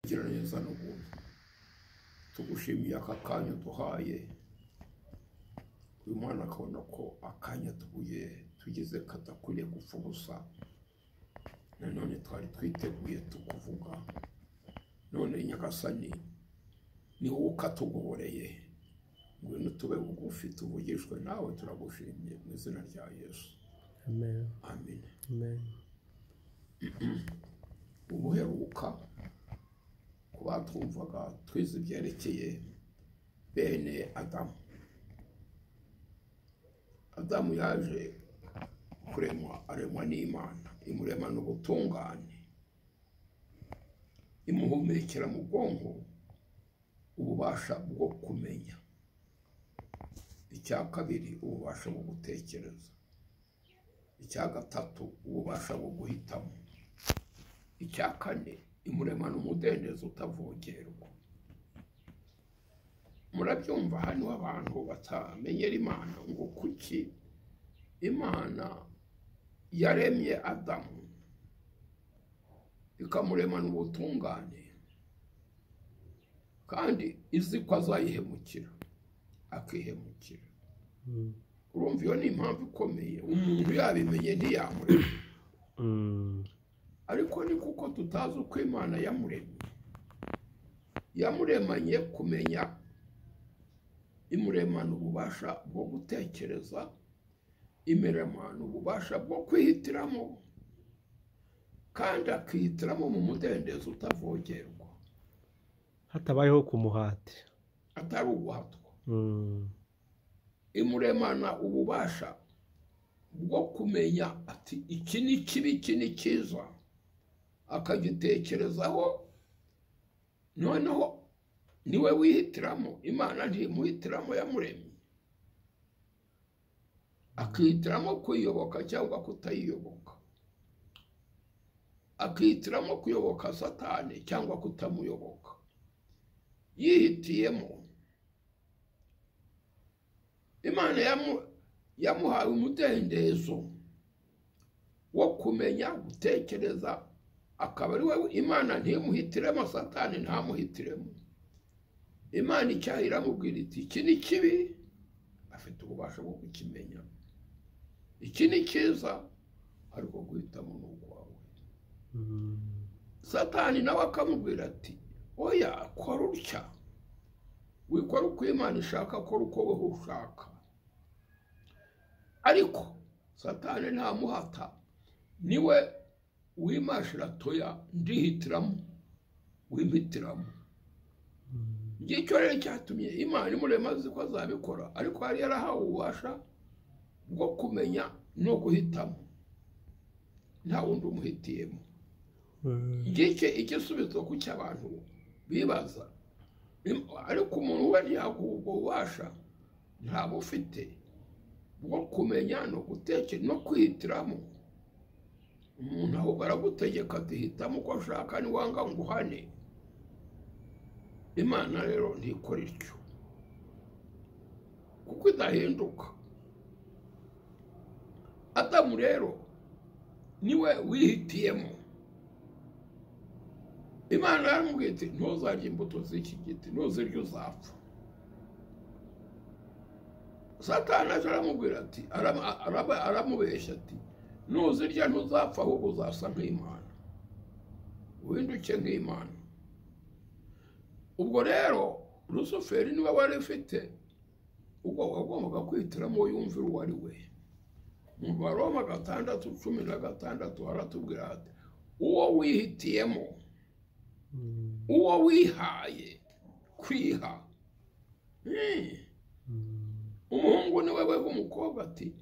giraneza ni ubuntu tugushimiye aka kanya uduhaye uyu mwana akabona ko akanya tuguye tugize kadakwiriye gupfa ubusa nanone twari twiteguye tukuvuga none nyagasani ni wowe ukatugoboreye ngwino tube bugufi tuvugishwe nawe turagushimye mu izina rya yesu Amen. amen Amen. ubuheruka ku batwumvaga twize ibyerekeye bene adamu adamu yaje kuremwa aremwa n'imana imuremana ubutungane imuhumekera mu bwonko ububasha bwo kumenya icya kabiri ububasha bwo gutekereza icya gatatu ububasha bwo guhitamo icya kane imuremana umudendezo utavogerwa murabyumva hano abantu batamenyera imana ngo kuki imana yaremye adamu ikamuremana ubutungane kandi izi ko azayihemukira akihemukira Mm. urumva iyo ni impamvu ikomeye umuntu yabimenye ntiyamurema Mm. ariko ni kuko tutazi uko imana yamuremye yamuremanye kumenya imuremana ububasha bwo gutekereza imuremana ububasha bwo kwihitiramo kandi akihitiramo mu mudendezo utavogerwa Hatabayeho kumuhati. atari uguhatwa Mm. imuremana ububasha bwo kumenya ati iki ni kibi iki ni cyiza akagitekerezaho noneho niwe wihitiramo imana ntimuhitiramo yamuremye akihitiramo kuyiyoboka cyangwa kutayiyoboka akihitiramo kuyoboka satani cyangwa kutamuyoboka yihitiyemo imana yamu- yamuhaye umudendezo wo kumenya gutekereza akaba ari we imana ntimuhitiremo satani ntamuhitiremo imana icyaha iramubwira iti iki ni kibi afite ububasha bwo kukimenya iki ni cyiza ariko guhitamo ni ukwawe Mm. satani nawe akamubwira ati oya kora utya wikora uko imana ishaka kora uko wowe ushaka ariko satani ntamuhata niwe wimashira toya ndihitiramo wimpitiramo Mm. ngicyo rero cyatumye imana imurema azi ko azabikora ariko yari yarahawe ububasha bwo kumenya no guhitamo nta wundi umuhitiyemo Mm. ngiki igisubizo ku cy'abantu bibaza Im- ariko umuntu uba yaguha ubwo bubasha ntabwo ufite bwo kumenya no gutekera no kwihitiramo umuntu ahubwo aragutegeka duhitamo uko ashaka niwanga nguhane imana rero ntikora ityo kuko idahinduka adamu rero niwe wihitiyemo imana yaramubwiye iti ntuzarye imbuto z'iki giti ntuzirya uzapfa satani aje aramubwira ati arama- araba- aramubeshya ati ntuzirya ntuzapfa ahubwo uzasa nk'imana uhinduke nk'imana ubwo rero rusuferi niwe wari ufite ubwo wagombaga kwihitiramo uwo yumvira uwo ari we mu baroma gatandatu cumi na gatandatu haratubwira hati uwo wihitiyemo Mm. uwo wihaye kwiha Mm. Mm. umuhungu ni wewe umukobwa ati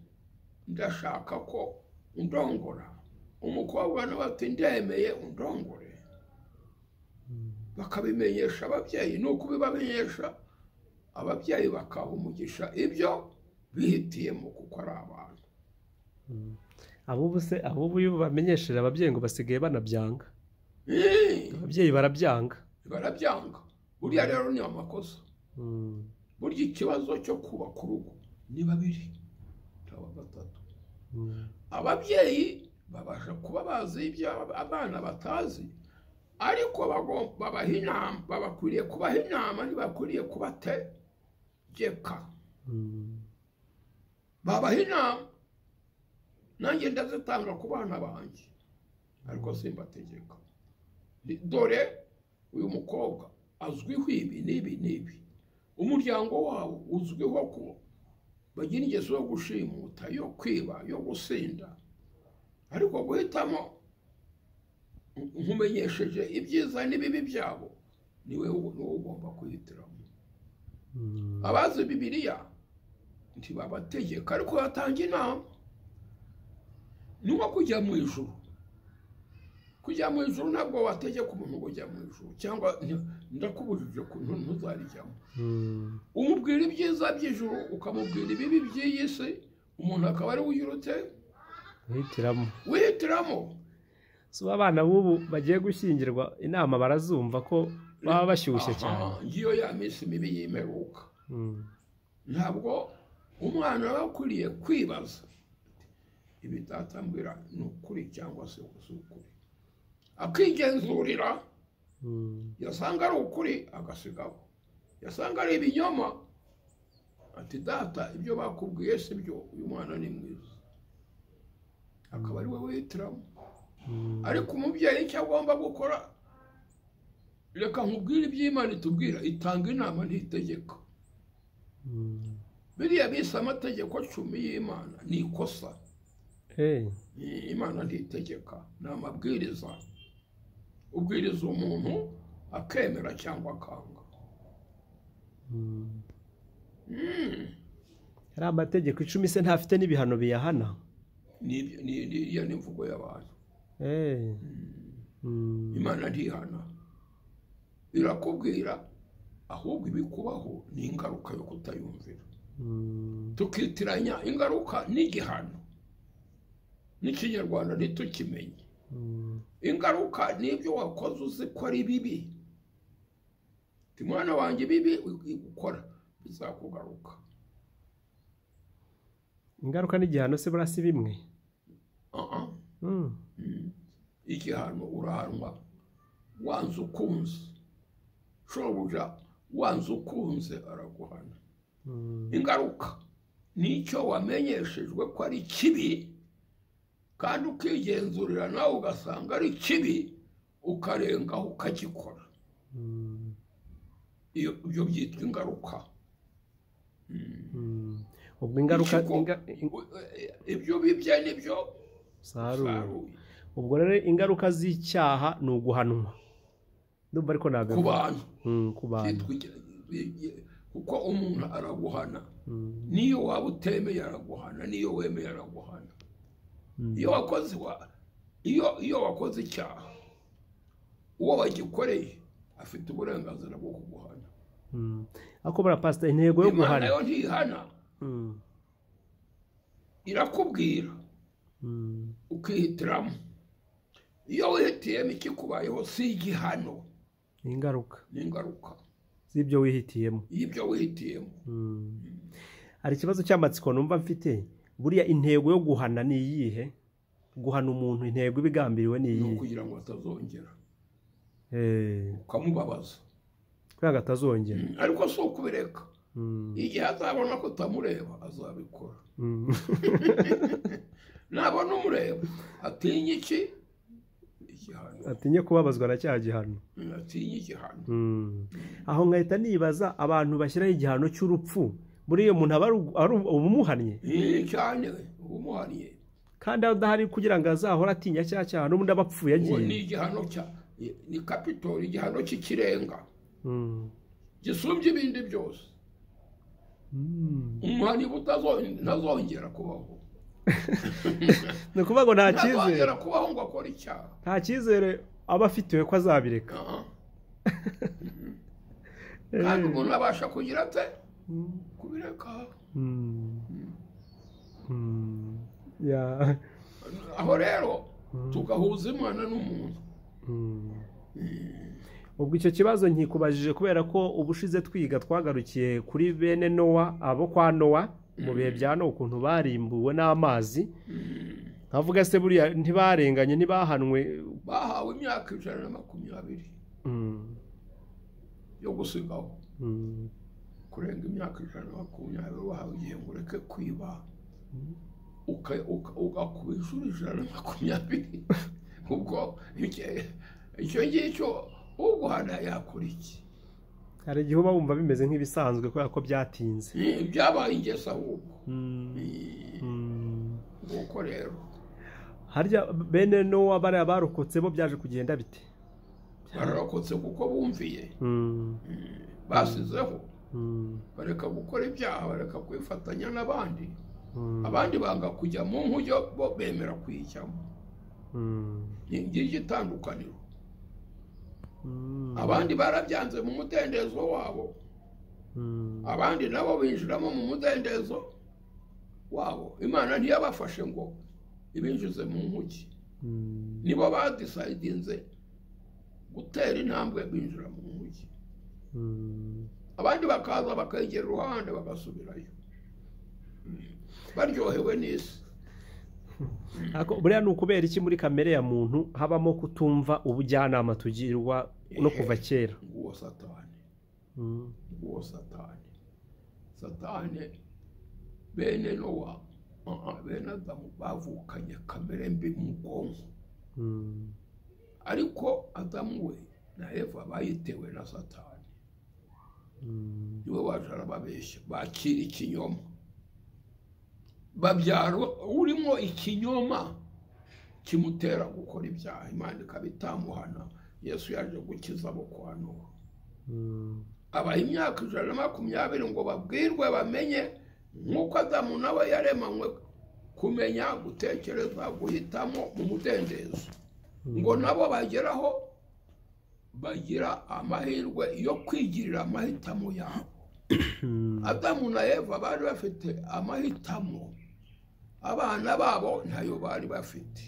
ndashaka ko undongora umukobwa nawe ati ndemeye undongore Mm. bakabimenyesha ababyeyi ni ukubibamenyesha ababyeyi bakaha umugisha ibyo bihitiyemo kuko ari abantu Mm. Ab'ubu se ab'ubu iyo bamenyesheje ababyeyi ngo basigaye banabyanga. Mm. Ababyeyi barabyanga. barabyanga buriya rero ni amakosa Mm. burya ikibazo cyo kubaka urugo ni babiri cyangwa gatatu Mm. ababyeyi babasha kuba bazi ibyo abana batazi ariko bagom- babaha inama babakwiriye kubaha inama ntibakwiriye kubategeka Mm. babaha inama nanjye ndazitanga ku bana banjye ariko simbategeka Ni- dore uyu mukobwa azwiho ibi n'ibi n'ibi umuryango wabo uzwiho ko bagira ingeso yo gushimuta yo kwiba yo gusinda ariko guhitamo nkumenyesheje ibyiza n'ibibi byabo niwe ubu- niwe ugomba kuhitiramo Mm. abazi bibiliya ntibabategeka ariko batanga inama ni nko kujya mu ijuru kujya mu ijuru ntabwo wategeka umuntu kujya mu ijuru cyangwa nti- ndakubujije ku ntu- ntuzarijyamo Mm. umubwira ibyiza by'ijuru ukamubwira ibibi by'iyi si umuntu akaba ari wiyirutse Guhitiramo. wihitiramo si ubu abana b'ubu bagiye gushyingirwa inama barazumva ko baba bashyushye Aha, cyane ngiyo ya minsi mibi y'imperuka Mm. ntabwo umwana aba akwiriye kwibaza ibi datambwira ni ukuri cyangwa se si ukuri akigenzurira Mm. yasanga ari ukuri agasigaho yasanga ari ibinyoma ati data ibyo bakubwiye si byo uyu mwana ni mwiza akaba ari we wihitiramo Mm. ariko umubyeyi icyo agomba gukora reka nkubwire iby'imana itubwira itanga inama ntitegeka Mm. biriya bise amategeko cumi y'imana ni ikosa Eh. imana ntitegeka ni amabwiriza ubwiriza umuntu akemera cyangwa akanga Mm. Mm, hari amategeko icumi se ntafite n'ibihano biyahana ni ibyo- ni- ni- iyo ni imvugo y'abantu Eh. Mm. imana ntihana irakubwira ahubwo ibikubaho ni ingaruka yo kutayumvira Mm. tukitiranya ingaruka n'igihano n'ikinyarwanda ntitukimenye Mm. ingaruka n'ibyo wakoze uzi ko ari bibi Uti, mwana wanjye bibi ukora bizakugaruka ingaruka n'igihano se buriya si bimwe Aha. Mm. Mm. igihano urahanwa wanze ukunze shobuja wanze ukunze araguhana Mm. ingaruka nicyo wamenyeshejwe ko ari kibi kandi ukigenzurira nawe ugasanga ari kibi ukarengaho ukagikora Mm. iyo ibyo byitwa ingaruka Mm. ubwo ingaruka Ikigo- inga- in- ibyo bibye nibyo saruye saruye. ubwo rero ingaruka z'icyaha ni uguhanwa ndumva ariko ku nabivuga bantu Mm, ku bantu byitwa ige- kuko umuntu araguhana Mm. niyo waba utemeye araguhana niyo wemeye araguhana Mm. iyo wakoze wa- iyo iyo wakoze icyaha uwo wagikoreye afite uburenganzira bwo kuguhana Mm. ariko buriya pasita intego yo imana guhana yo ntihana Mm. irakubwira Mm. ukihitiramo iyo wihitiyemo ikikubayeho si igihano ni ingaruka ni ingaruka z'ibyo wihitiyemo y'ibyo wihitiyemo Mm. hari ikibazo cy'amatsiko numva mfite buriya intego yo guhana ni iyihe guhana umuntu intego ibigambiriwe ni ni iyihe ukugira ngo atazongera Eh, ukamubabaza kugira ngo atazongera ariko si ukubireka Mm. igihe azabona ko utamureba azabikora Mm. nabona umureba atinya iki igihano atinye kubabazwa na cya gihano Mm, atinya igihano Mm. aho ngahita nibaza abantu bashyiraho igihano cy'urupfu buriya umuntu aba ari ugu- ari ubumuhannye Eh, cyane umuhaniye kandi adahari kugira ngo azahore atinya cya cyaha n'ubundi aba apfuye uwo ni agiye igihano cya ni- ni kapitori igihano cy'ikirenga Mm. gisumbye ibindi byose Mm. umuhaniye utazongera ntazongera kubaho ni ukuvuga ngo nta cyizere ntazongera kubaho ngo akore icyaha nta cyizere aba afitiwe ko azabireka Ah. kandi umuntu abasha kugira ate Mm. kubireka Mm. Mm. Yeah. aho rero tugahuza imana n'umuntu ubwo icyo kibazo nkikubajije kubera ko ubushize twiga twagarukiye kuri bene nowa abo kwa nowa mu bihe bya nowa ukuntu barimbuwe n'amazi nka ntavuga se buriya ntibarenganye ntibahanwe bahawe imyaka ijana na makumyabiri Mm, yo gusigaho mm, kurenga imyaka ijana na makumyabiri bahawe igihe ngo ureke kwiba uka- uka- ugakuba inshuro ijana na makumyabiri ubwo icyo- icyo ngicyo uguhana yakora iki hari igihe uba wumva bimeze nk'ibisanzwe kubera ko byatinze Eh, byabaye ingesa ahubwo Mm, Eh, mm. nguko rero harya bene n'uwa bariya barokotse bo byaje kugenda bite bararokotse kuko bumviye Mm, Eh, basizeho mm, bareka gukora ibyaha bareka kwifatanya n'abandi mm, abandi banga kujya mu nkujyo bo bemera kuyijyamo mm, ni ngiryo itandukaniro mm, abandi barabyanze mu mudendezo wabo mm, abandi nabo binjiramo mu mudendezo wabo imana ntiyabafashe ngo ibinjize mu nkuki mm. nibo badisayidinze gutera intambwe binjira mu nkuki Mm. abandi bakaza bakegera uruhande bagasubirayo Mm. baryohewe n'isi Ako- buriya ni ukubera iki muri kamere ya muntu habamo kutumva ubujyanama tugirwa no kuva kera nguwo satani Mm, nguwo satani satani bene nowa ah, ah, bene adamu bavukanye kamere mbi mu bwonko mm, ariko adamu we na eva bayitewe na satani mm, niwe waje arababeshya bakira ikinyoma babyara urimo ikinyoma kimutera gukora ibyaha imana ikaba itamuhana yesu yaje gukiza abo kuhanura mm, abaha imyaka ijana na makumyabiri ngo babwirwe bamenye nk'uko adamu nawe yaremanywe kumenya gutekereza guhitamo mu mudendezo ngo nabo bageraho bagira amahirwe yo kwigirira amahitamo yabo mm, adamu na eva bari bafite amahitamo abana babo ntayo bari bafite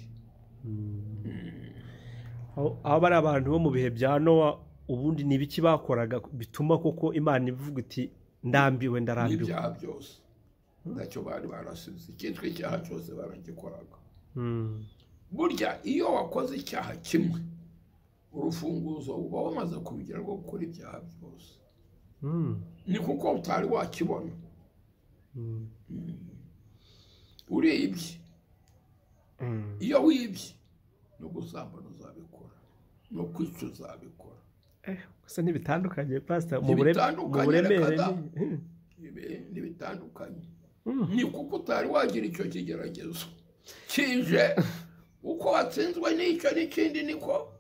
mm. aho aho bari abantu bo mu bihe bya nowa ubundi ni ibiki bakoraga bituma koko imana ivuga iti ndambiwe ndarambiwe n'ibyaha byose ntacyo bari barasize icyitwa icyaha cyose baragikoraga Mm, burya iyo wakoze icyaha kimwe urufunguzo uba wamaze kubigira rwo gukora ibyaha byose mm, ni kuko utari wakibona mm, uribye mm. iyo wibye no gusambana uzabikora no kwica uzabikora Eh, gusa ntibitandukanye pasita mu bure- mu Ntibitandukanye, buremere reka da. ni- ibi ntibitandukanye Mm. ni kuko utari wagira icyo kigeragezo kije uko watsinzwe n'icyo n'ikindi niko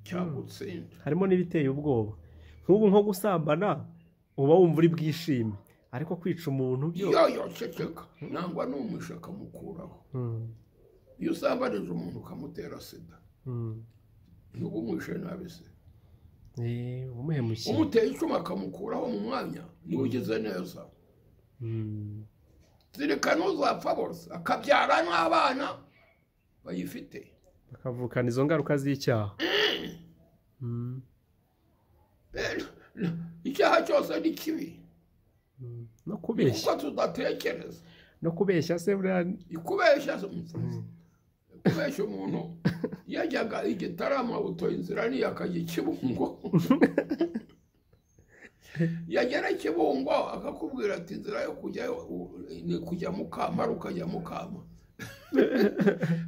cyagutsinda harimo n'ibiteye ubwoba nk'ubu nko gusambana uba wumva uri bwishime ariko kwica umuntu byo iyo yoceceka nangwa n'umushi akamukuraho Mm, iyo usambanije umuntu ukamutera sida mm. nubwo umwishe nabi se Eh, umuhemukiye umuteye icyuma akamukuraho mu mwanya niwe ugize neza Mm, zirikana uzapfa bose akabyara n'abana bayifite bakavukana izo ngaruka z'icyaha Mm, Rero, n- icyaha cyose ni kibi mm. no ni kubeshya kuko tudatekereza no kubeshya se buriya ikubeshya kubeshya umuntu yajyaga igitarama buto inzira niyo akajya i kibungo yagera i kibungo akakubwira ati inzira yo kujyayo u- ni kujya mukamara ukajya mukama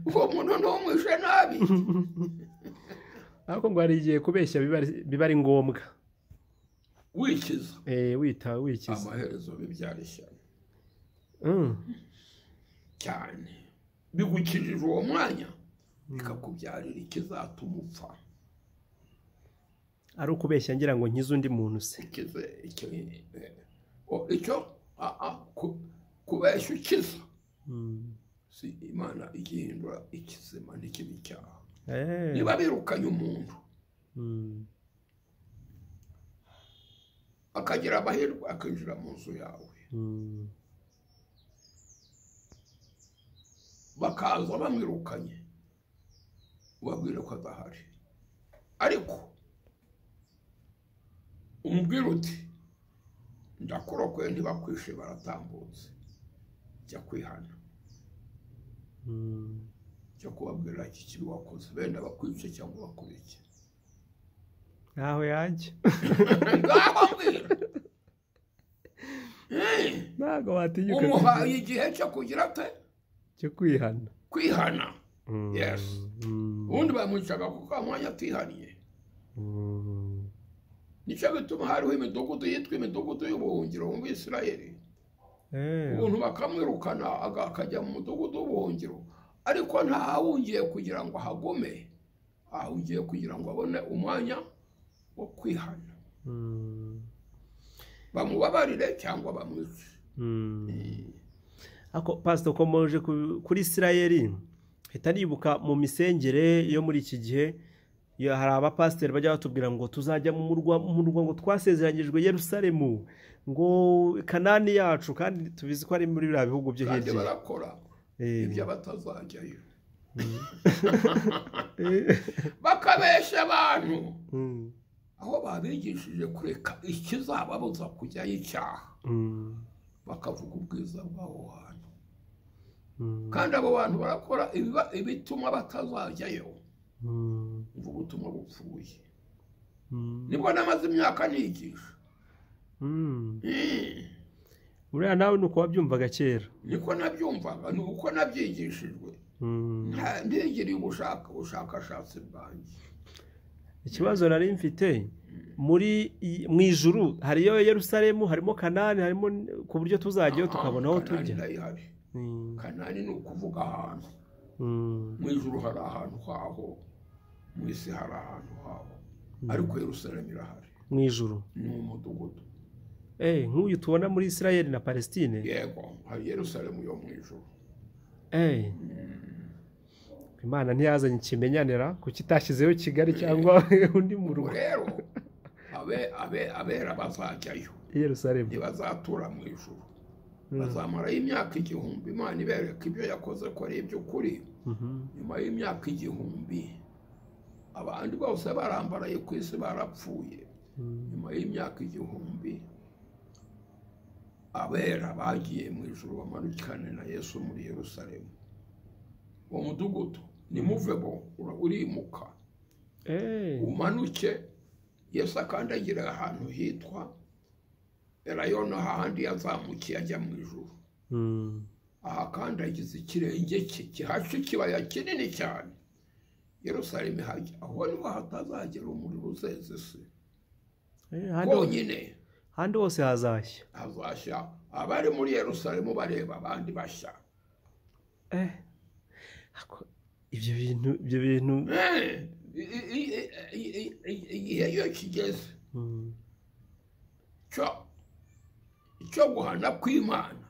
uwo muntu ntumwishe nabi ariko ngo hari igihe kubeshya biba ari- biba ari ngombwa wikiza Eh, wita wikiza amaherezo bibyara ishyano Mm, cyane bigukijije uwo mwanya bikakubyarira ikizatuma upfa ari ukubeshya ngira ngo nkize undi muntu se ikize icyo eh, o- icyo a- a- ku- kubeshya ukiza Mm. si imana igihindura ikizima n'ikibi cyaha Eh, niba birukanye umuntu mm, akagira amahirwe akinjira mu nzu yawe mm, bakaza bamwirukanye ubabwire ko adahari ariko umubwire uti ndakurokoye ntibakwishe baratambutse jya kwihana mm. cyo kubabwira iki kibi wakoze benda bakwice cyangwa bakubike ntaho yajya ngaho mbwira ntabwo watinyuka umuhaye igihe cyo kugira pe cyo kwihana kwihana Mm, Yes. mm, ubundi bamwicaga kuko mwanya atihaniye mm. nicyo bituma hariho imidugudu yitwa imidugudu y'ubuhungiro mu bisirayeli Eh, umuntu bakamwirukana aga- akajya mu mudugudu w'ubuhungiro ariko ntahawungiye kugira ngo hagume ahawungiye kugira ngo abone umwanya wo kwihana mm, bamubabarire cyangwa bamwice mm. ako pasito ko muje ku- kuri isirayeli hita nibuka mu misengere yo muri iki gihe yo hari abapasiteri bajya batubwira ngo tuzajya mu murwa mu murwa ngo twasezeranyijwe yerusalemu ngo kanani yacu kandi tubizi ko ari muri biriya bihugu byo kandi hirya barakora Eh, ibyo batazajyayo eh, bakabesha abantu mm, aho babigishije kureka ikizababuza kujyayo icyaha mm, bakavuga ubwiza bw'aho hantu mm, kandi abo bantu barakora ibiba- ibituma batazajyayo mm, mvuga ubutumwa bupfuye mm, nibwo namaze imyaka nigisha mm. Mm. buriya nawe ni uko wabyumvaga kera niko nabyumvaga ni uko nabyigishijwe Mm. Nta- ntigiriye ubushaka ubushakashatsi bwanjye ikibazo nari mfite muri iyi- mu ijuru hariyo yerusalemu harimo kanani harimo n- ku buryo tuzajyayo tukabona aho Kanani tujya ndayihari Mm, kanani ni ukuvuga ahantu mm, mu ijuru hari ahantu haho mu isi hari ahantu haho ariko yerusalemu irahari mu ijuru ni mu mudugudu Eh, nk'uyu tubona muri isirayeli na palestine yego hari yerusalemu yo mu ijuru Eh. imana ntiyazanye ikimenyanira kuki itashyizeho kigali cyangwa undi ubwo murwa rero abe- abe- abera bazajyayo i yerusalemu ntibazatura mu ijuru bazamarayo imyaka igihumbi imana ibereka ibyo yakoze ko ari iby'ukuri Mhm. nyuma y'imyaka igihumbi abandi bose barambaraye ku isi barapfuye Mm, nyuma y'imyaka igihumbi abera bagiye mu ijuru bamanukane na yesu muri yerusalemu uwo mudugudu nimuvebo ura- urimuka eh, umanuke yesu akandagira ahantu hitwa elayono hahandi yazamukiye ajya mu ijuru mm, ahakandagiza ikirenge cye kihaca ikibaya kinini cyane yerusalemu ihajya aho niho hatazagera umuriro uzeze isi eh, ahandi ho- bwonyine ahandi hose hazashya hazashya abari muri yerusalemu bareba abandi bashya Eh. Ako- ibyo bintu ibyo bintu Eh, i- i- i- i- i- i- igihe iyo kigeze Mm, cyo- cyo guhana kw'imana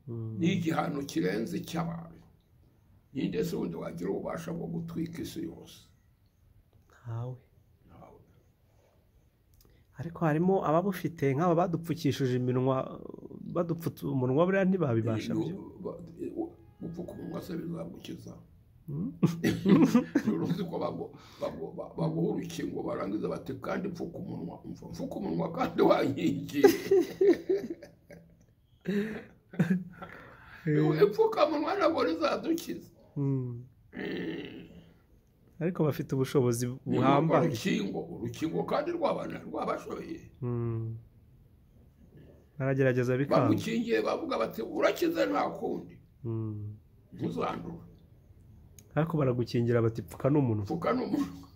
mm. ni igihano kirenze icy'abantu ninde se wundi wagira ububasha bwo gutwika isi yose ntawe Ntawe. ariko harimo ababufite nk'aba badupfukishije iminwa badupfutse umunwa buriya ntibabibasha byo gupfuka umunwa se bizagukiza Mm. rero uzi ko bagu- bagu- ba- baguha urukingo barangiza bati kandi pfuka umunwa Umva, pfuka umunwa kandi wanyigiye ipfukamunwa ntabwo rizadukiza Mm. Mm. ariko bafite ubushobozi Ni urwo buhambaye rukingo urukingo kandi rwabana rwabashoye Mm. baragerageza bikanga bagukingiye bavuga bati urakize nta kundi Mm. ntuzandure ariko baragukingira bati pfuka n'umunwa pfuka n'umunwa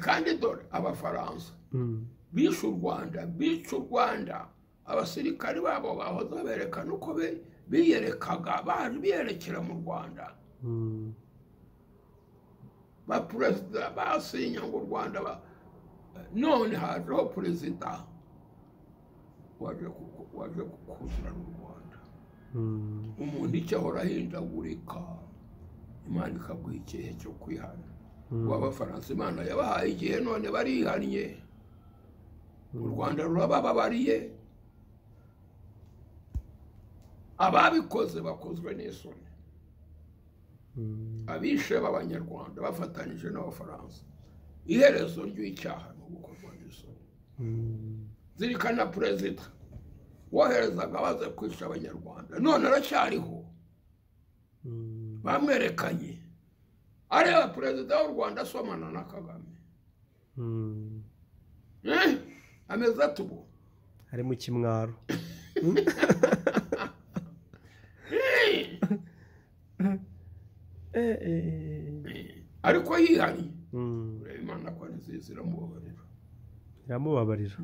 kandi dore abafaransa Mm. bishe u rwanda bica u rwanda abasirikari babo bahoze baberekana uko be- biyerekaga baje biyerekera mu rwanda Mm. ba perezida basinya ngo u rwanda ba- none hajeho perezida waje ku- waje kuzurana u rwanda Mm. umuntu icyo ahora ahindagurika imana ikaguha ikihe cyo kwihana Mm. ubu abafaransa imana yabahaye igihe none barihannye u rwanda rurabababariye ababikoze bakozwe n'isoni Mm. abishe b'abanyarwanda bafatanije n'abafaransa iherezo ry'icyaha ni ugukorwa n'isoni Mm. zirikana perezida woherezaga baza kwica abanyarwanda none aracyariho bamwerekanye areba perezida w'u rwanda asomana na kagame Eh, ameze atubu ari mu kimwaro Eh, eh, eh. ariko yihari Mm, ureba imana ko nziza iramubabarira iramubabarira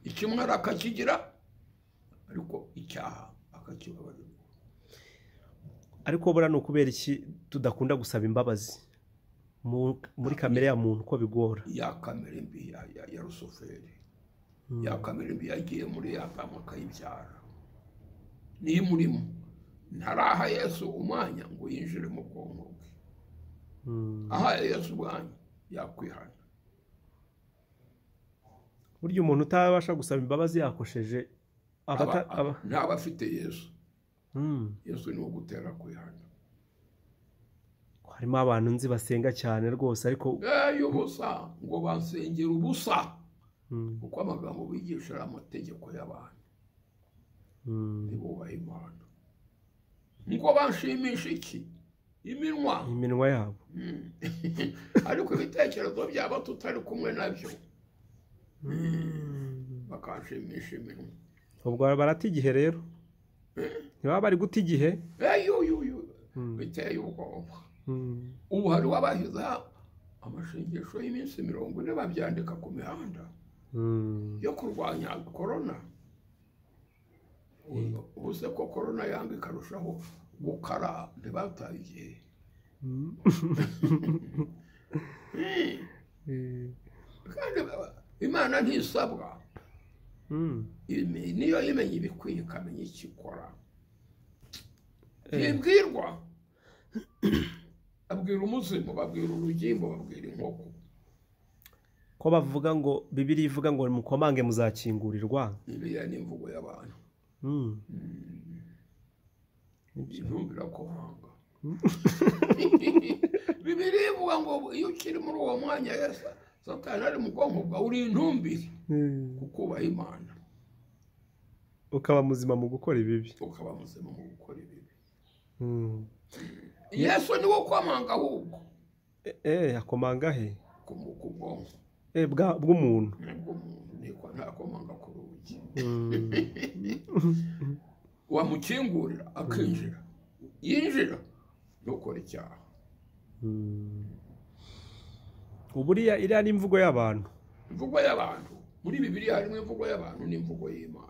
ikimwara akakigira ariko icyaha akakibabarirwa ariko buriya ni ukubera iki tudakunda gusaba imbabazi Mu- muri kamere ya muntu uko bigora ya kamera mbi ya, ya, ya rusuferi ya kamera mbi yagiye muri ya damu akayibyara niyo imurimo ntaraha yesu umwanya ngo yinjire mu bwonko bwe Mm. ahaye yesu umwanya yakwihana burya umuntu utabasha gusaba imbabazi yakosheje aba ata- aba ntaba afite yesu Mm. yesu ni uwo gutera kwihana harimo abantu nzi basenga cyane rwose ariko eyo ubusa ngo basengera ubusa Mm, kuko amagambo bigisha ari amategeko y'abantu mm. ntibubahe imana niko banshimisha iki iminwa iminwa yabo Mm. ariko ibitekerezo byaba tutari kumwe nabyo bakanshimisha iminwa ubwo barata igihe rero ntibaba bari guta igihe eyuyuyu Mm. biteye ubwoba Mm. ubu hari abashyize amashengesho y'iminsi mirongo ine babyandika ku mihanda Mm. yo kurwanya korona ubu se ko korona yanga ikarushaho gukara ntibataye igihe Mm. Mm. kandi ba- imana ntisabwa Mm. Imi- niyo yimenya ibikwiye ikamenya icyo ikora ntibwirwa babwira umuzimu babwira urugimbo babwira inkoko ko bavuga ngo bibiri ivuga ngo mukomange muzakingurirwa iriya ni imvugo y'abantu Mm. ntumbira ko wanga bibiri ivuga ngo iyo ukiri muri uwo mwanya yesa satani ari mu bwonko bwawe uri intumbiri kuko ubaha imana ukaba muzima mu gukora ibibi ukaba muzima mu gukora ibibi Mm. yesu niwo kwamanga ahubwo Eh, eh akomanga he ku mu- ku bwonko Eh, bwa- bw'umuntu nibwo umuntu niko ntakomanga ku rugi Mm. wamukingurira akinjira yinjira ntukora icyaha Mm. uburiya iriya ni imvugo y'abantu imvugo y'abantu muri bibiliya harimo imvugo y'abantu n'imvugo y'imana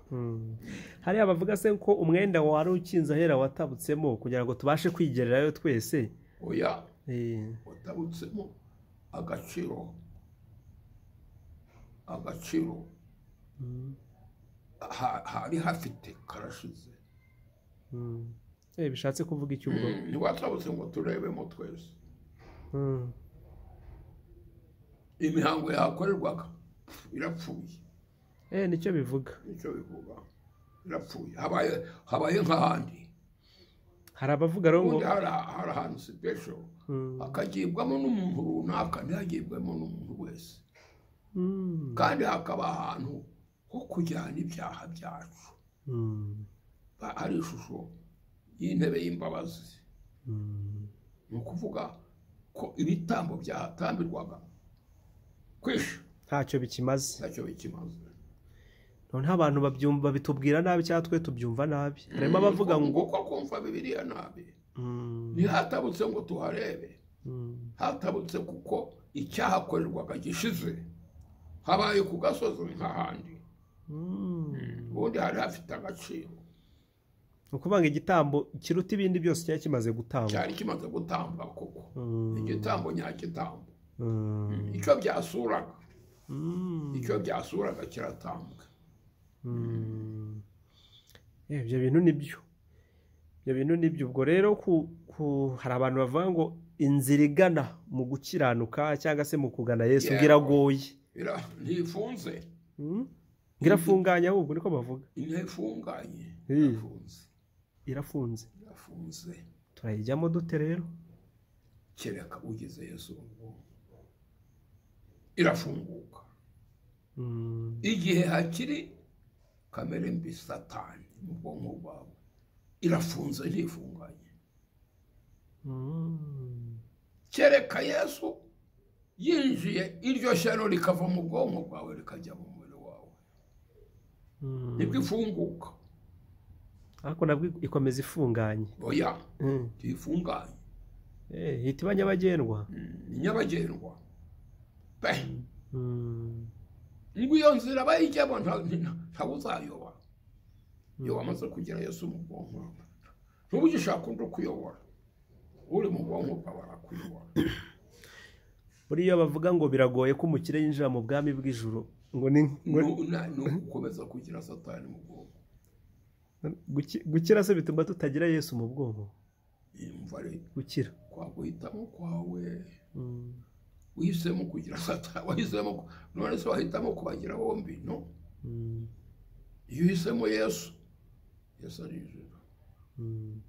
hariya bavuga se ko umwenda wari ukinze ahera watabutsemo kugira ngo tubashe kwigererayo twese oya Eh, watabutsemo agaciro agaciro ha- hari hafite karashize mm. Eh, bishatse kuvuga iki ubwo ntiwatabutse ngo turebemo twese Mm. imihango yahakorerwaga pfu, irapfuye Eh, nicyo bivuga nicyo bivuga irapfuye habaye habaye nk'ahandi hari abavuga rero ngo ubundi hari hari ahantu sipesho Mm. hakagibwamo n'umuntu runaka ntihagibwemo n'umuntu wese Mm. kandi hakaba ahantu ho kujyana ibyaha byacu Mm. Ba- hari ishusho y'intebe y'imbabazi Mm. ni ukuvuga ko ibitambo byahatambirwaga kwisha ntacyo bikimaze ntacyo bikimaze noneho abantu babyumva bitubwira nabi cyangwa twe tubyumva nabi harimo abavuga ngo ko kumva bibiliya nabi Mm. ntihatabutse ngo tuharebe Mm. hatabutse kuko icyahakorerwaga gishize habaye ku gasozi nk'ahandi Mm. ubundi hari hafite agaciro ni ukuvuga ngo igitambo kiruta ibindi byose cyari kimaze gutangwa cyari kimaze gutambwa koko Mm. igitambo nyagitambo Mm. icyo byasuraga Mm. icyo byasuraga kiratambwa Mm. Eh, ibyo bintu ni byo ibyo bintu ni byo ubwo rero ku, ku, hari abantu bavuga ngo inzira igana mu gukiranuka cyangwa se mu kugana yesu Yeah. ngo iragoye Ira- ntifunze Mm? ngo irafunganye ahubwo niko bavuga ntifunganye Eh. irafunze irafunze irafunze turayijyamo dute rero kereka ugize yesu irafunguka Mm. igihe hakiri kamere mbi satani mu bwonko bwawe irafunze ntifunganye kereka yesu yinjiye iryo shyano rikava mu bwonko bwawe rikajya mu mubiri wawe nibwo ifunguka ariko nabwo ikomeza ifunganye oya Mm. ntiyifunganye Eh, ihita iba nyabagendwa ni nyabagendwa pe Mm. ngo iyo nzira bayijyemo nta- nta- ntawe uzayoba iyo wamaze kugira yesu mu bwonko ntuba ugishaka undi ukuyobora uri mu bwonko bwawe arakuyobora buriya bavuga ngo biragoye ko umukire yinjira mu bwami bw'ijuru ngo ni ngo- Nu- na- ni ugukomeza kugira satani mu bwonko guki- gukira se bituma tutagira yesu mu bwonko yumva ari gukira kwa guhitamo kwawe Mm. uhisemo kugira satani wahisemo ku- none se wahitamo kubagira bombi no Mm. iyo uhisemo yesu yesu arijura Mm.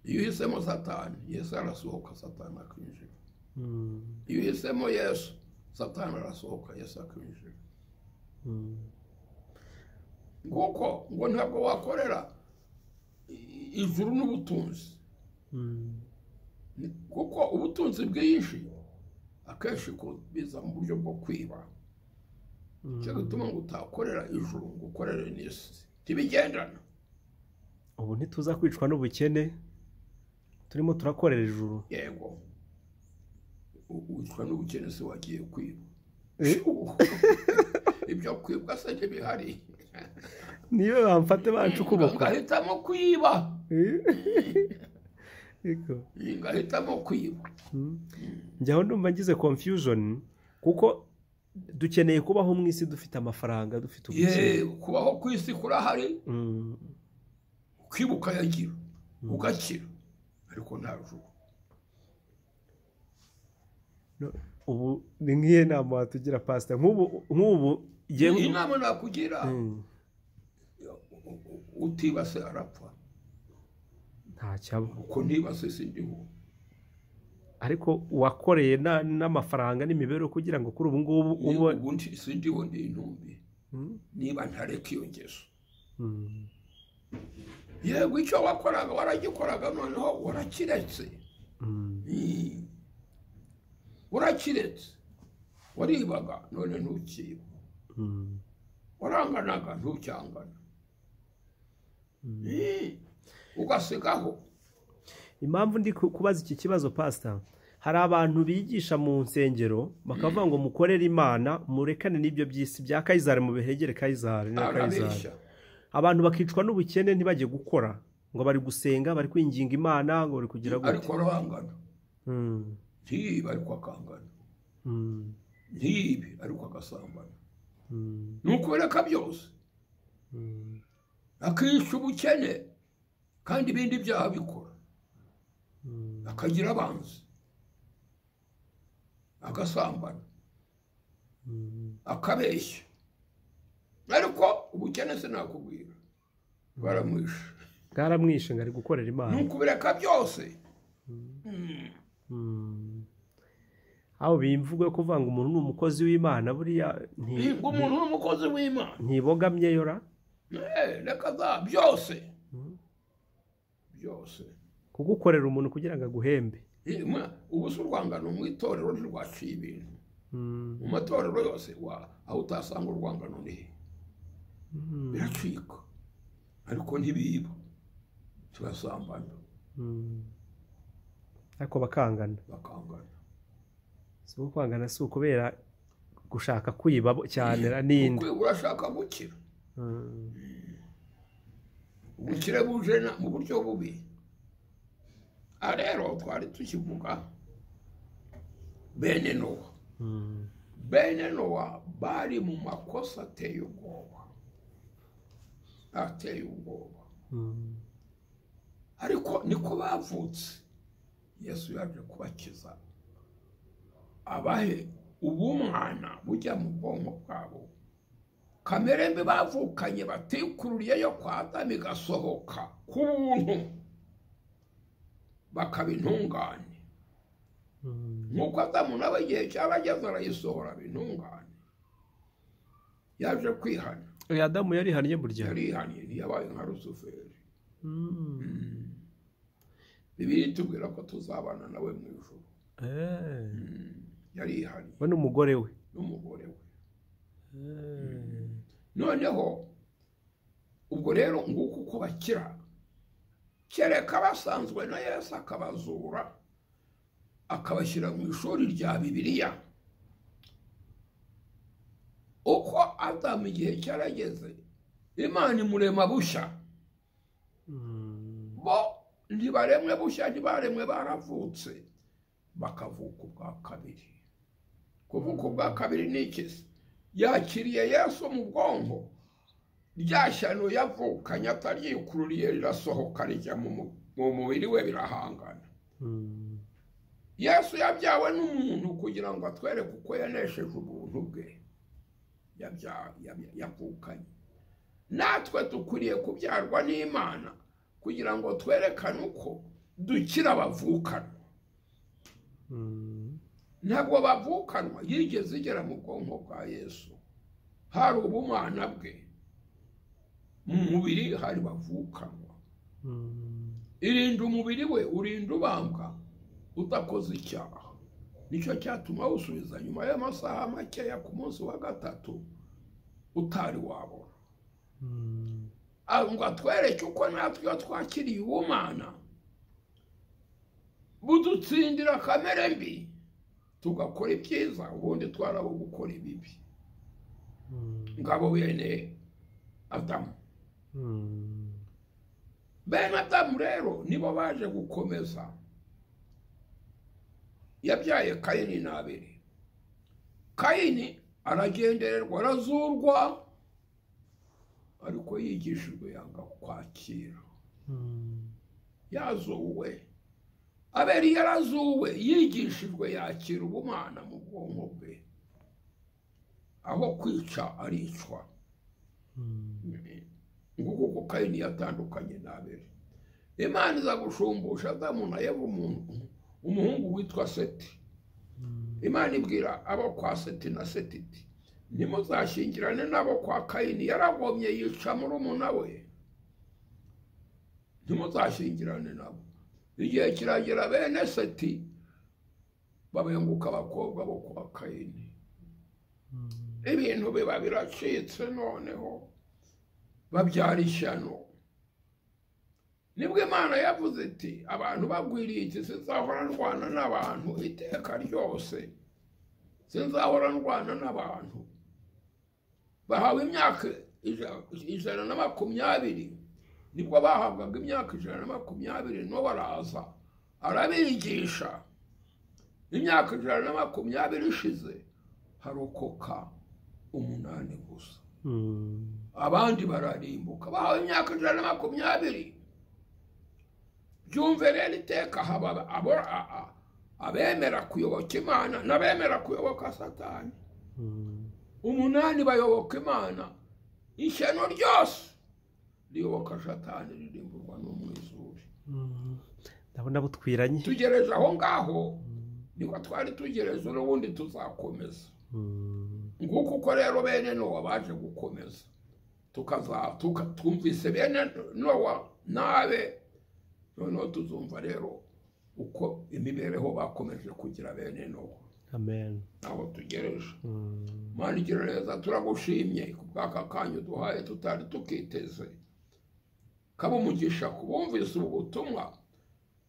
iyo uhisemo satani yesu arasohoka satani akinjira Mm. iyo uhisemo yesu satani arasohoka yesu akinjira Mm. nguko ngo ntabwo wakorera i- ijuru n'ubutunzi Mm. Ni- kuko ubutunzi bwinshi akenshi ku- biza mu buryo bwo kwiba Mm. cyo gituma ngo utakorera ijuru ngo ukorere n'isi ntibigendana ubu ntituza kwicwa n'ubukene turimo turakorera ijuru yego U- wicwa n'ubukene se wagiye kwiba Eh? ibyo kwibwa se ntibihari niyo bamfate bacu ukuboko ngahitamo kwiba Ego. ngahitamo kwiba njyaho numva ngize confusion kuko dukeneye kubaho mu isi dufite amafaranga dufite ubukene yewe kubaho ku isi kurahari Mm, kwiba ukayagira ugakira ariko nta juru no, ubu ni nk'iyo nama watugira pasita nk'ubu nk'ubu iyi ngewe- nama nakugira Mm, utibase arapfa nta cyaba uko ntibase sindiho ariko wakoreye na- n'amafaranga n'imibereho kugira ngo kuri ubu ngubu ubu ubu nti- sindiho ndi intumbi Mm, niba ntareka iyo ngeso mm, yego icyo wakoraga waragikoraga noneho urakiretse mm, Mm. urakiretse waribaga none ntukiba mm, waranganaga ntucyangana mm. Mm. ugasigaho impamvu ndi ku- kubaza iki kibazo pasita hari abantu bigisha mu nsengero bakavuga ngo mukorere imana murekane n'ibyo by'isi bya kayizari mubihegere kayizari na kayizari arabeshya abantu bakicwa n'ubukene ntibajye gukora ngo bari gusenga bari kwinginga imana ngo bari kugira gute ariko arahangana Mm, ntiyibe ariko akangana mm, ntiyibe ariko agasambana mm, ni ukubireka byose mm, akica ubukene kandi ibindi byaha bikora mm, akagira abanzi agasambana mm, akabeshya ariko ubukene se nakubwira baramwishe bwaramwishe ngo ari gukorera ni imana ukubireka byose Mm. Mm. aho bimvugo yo kuvuga ngo umuntu ni umukozi w'imana buriya nti- Ni ngo umuntu ni umukozi w'imana ntibogamyeyo ra Eh, reka za byose Mm. byose kugukorera umuntu kugira ngo aguhembe Eh, mwa- ubu si urwangano mu itorero ntirwaciye ibintu Mm. mu matorero yose wa- aho utasanga urwangano ni he Mm. biracika ariko ntibiba turasambana Mm. ariko bakangana bakangana si uko kwangana si ukubera gushaka kwiba bo- cyane ra n'indi Ukwiye urashaka gukira Mm. ubukire buje na- mu buryo bubi aha rero twari tukivuga bene nowa Mm. bene nowa bari mu makosa ateye ubwoba ateye ubwoba Mm. ariko niko bavutse yesu yaje kubakiza abahe ubumwana bujya mu bwonko bwabo kamere mbi bavukanye batikururiye yo kwa adamu igasohoka ku buntu bakaba intungane Mm. nk'uko adamu nawe igihe cyabageze arayisohora aba intungane yaje kwihana Oya, adamu yarihannye burya yarihaniye ntiyabaye nka rusuferi Mm. bibiri tubwira ko tuzabana nawe mu ijoro eee Mm, yari ihari we n'umugore we n'umugore we Eee. noneho ubwo rero nguko uko bakira kereka basanzwe na yesu akabazura akabashyira mu ishuri rya bibiliya uko adamu igihe cyarageze imana imurema bushya Mm. bo ntibaremwe bushya ntibaremwe baravutse bakavuka ubwa kabiri kuvuka ubwa kabiri ni iki se yakiriye yesu mu bwonko rya shyano yavukanye ataryikururiye rirasohoka rijya mu mu- mu mubiri we birahangana Mm. yesu yabyawe n'umuntu kugira ngo atwereke uko yanesheje ubuntu bwe Yabya- yabya- yavukanye natwe dukwiriye kubyarwa n'imana kugira ngo twerekane uko dukira abavukanwa Mm. ntabwo bavukanwa yigeze igera mu bwonko bwa yesu hari ubumana bwe mu mubiri hari bavukanwa Mm. irinda umubiri we urinda ubambwa udakoze icyaha nicyo cyatuma awusubiza nyuma y'amasaha makeya ku munsi wa gatatu utari wabona Mm. Ah, ngo atwereke uko natwe iyo twakiriye ubumana budutsindira kamere mbi tugakora ibyiza ubundi twarabo gukora ibibi Mm. ngabo bene adamu Mm. bene adamu rero nibo baje gukomeza yabyaye kayini n'abiri kayini aragendererwa arazurwa ariko yigishijwe yanga kwakira Mm. yazuwe aberi yarazuwe yigishijwe yakira ubumana mu bwonko bwe aho kwica aricwa Mm. nguko uko kayini yatandukanye n'abeli imana iza gushumbusha adamu na eva umuntu umuhungu witwa seti Mm. imana ibwira abo kwa seti na seti iti ntimuzashyingirane n'abo kwa kayini yaragomye yica murumuna we ntimuzashyingirane nabo igihe kiragera bene seti babenguka abakobwa bo kwa kayini Mm. ibintu biba biracitse noneho babyara ishyano nibwo imana yavuze iti abantu bagwiriye iki sinzahora ndwana n'abantu iteka ryose sinzahora ndwana n'abantu bahawe imyaka ija- ijana na makumyabiri nibwo bahabwaga imyaka ijana na makumyabiri no baraza arabigisha imyaka ijana na makumyabiri ishize harokoka umunani gusa Mm. abandi bararimbuka bahawe imyaka ijana na makumyabiri byumve rero iteka haba abo- a- a- abemera kuyoboka imana n'abemera kuyoboka satani Mm. umunani bayoboka imana ishyano ryose riyoboka satani ririmburwa n'umwizuri Mm. ndabona butwiranye tugereje aho ngaho niko twari tugereje n'ubundi tuzakomeza Mm. nguko uko rero bene nowa baje gukomeza tukaza tuka- twumvise bene nowa nabe noneho tuzumva rero uko imibereho bakomeje kugira bene nowa amen ntaho tugereje Mm. mana igira neza turagushimye ku bw'aka kanya duhaye tutari tukiteze kaba umugisha ku bumvise ubu butumwa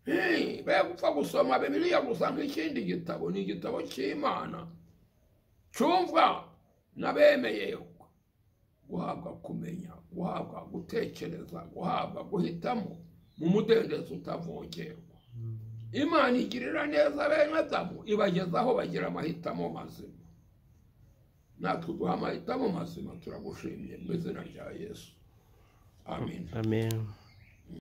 Hey, be gupfa gusoma bibiliya gusa nk'ikindi gitabo ni igitabo cy'imana cyumvwa n'abemeye guhabwa kumenya guhabwa gutekereza guhabwa guhitamo mu mudendezo utavungerwa imana igirira neza bene adamu ibagezaho bagira amahitamo mazima natwe duha amahitamo mazima turagushimye mu izina rya yesu amen amen